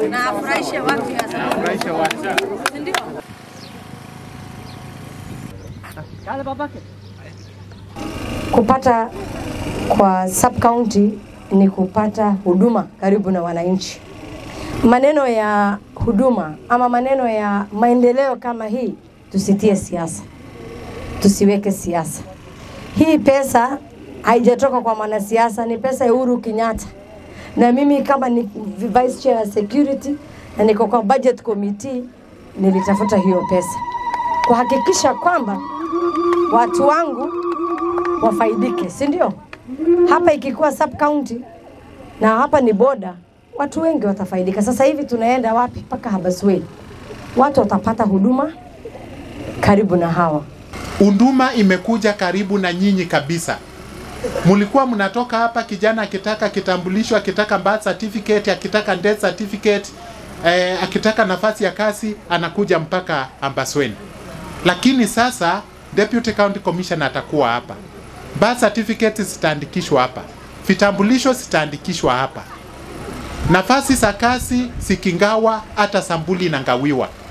na afurahishe watu ya sana. Furahisha watu. Si ndio? Kupata kwa sub county ni kupata huduma karibu na wananchi. Maneno ya huduma ama maneno ya maendeleo kama hii, tusitie siasa, tusiweke siasa. Hii pesa haijatoka kwa mwanasiasa, ni pesa ya Uhuru Kenyatta, na mimi kama ni vice chair ya security na niko kwa budget committee, nilitafuta hiyo pesa kuhakikisha kwamba watu wangu wafaidike, si ndio? Hapa ikikuwa sub county na hapa ni boda, watu wengi watafaidika. Sasa hivi tunaenda wapi? Mpaka Habaswein, watu watapata huduma karibu na hawa. Huduma imekuja karibu na nyinyi kabisa. Mulikuwa mnatoka hapa, kijana akitaka kitambulisho, akitaka birth certificate, akitaka death certificate, eh, akitaka nafasi ya kazi anakuja mpaka Ambasweni. Lakini sasa deputy county commissioner atakuwa hapa, birth certificate zitaandikishwa hapa, vitambulisho zitaandikishwa hapa, nafasi za kazi zikingawa, hata sambuli inangawiwa.